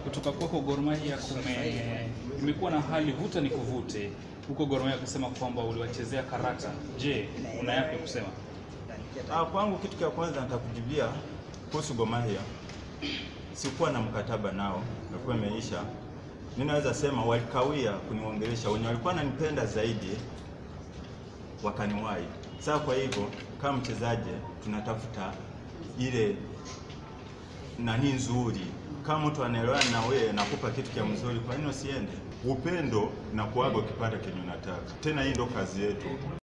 kutoka kwako Gor Mahia kume imekuwa na hali vuta ni kuvute huko Gor Mahia kusema kwamba uliwachezea karata. Je, una yapi ya kusema? Ah, kwangu kitu cha kwanza nitakujibia kuhusu Gor Mahia. Sikuwa na mkataba nao, ilikuwa imeisha. Mimi naweza sema walikawia kuniongelesha, wenye walikuwa wananipenda zaidi wakaniwahi. Sasa kwa hivyo kama mchezaji tunatafuta ile nani nzuri. Kama mtu anaelewana na wewe nakupa kitu cha mzuri, kwa nini usiende? Upendo na kuaga ukipata kenye unataka. Tena hii ndo kazi yetu.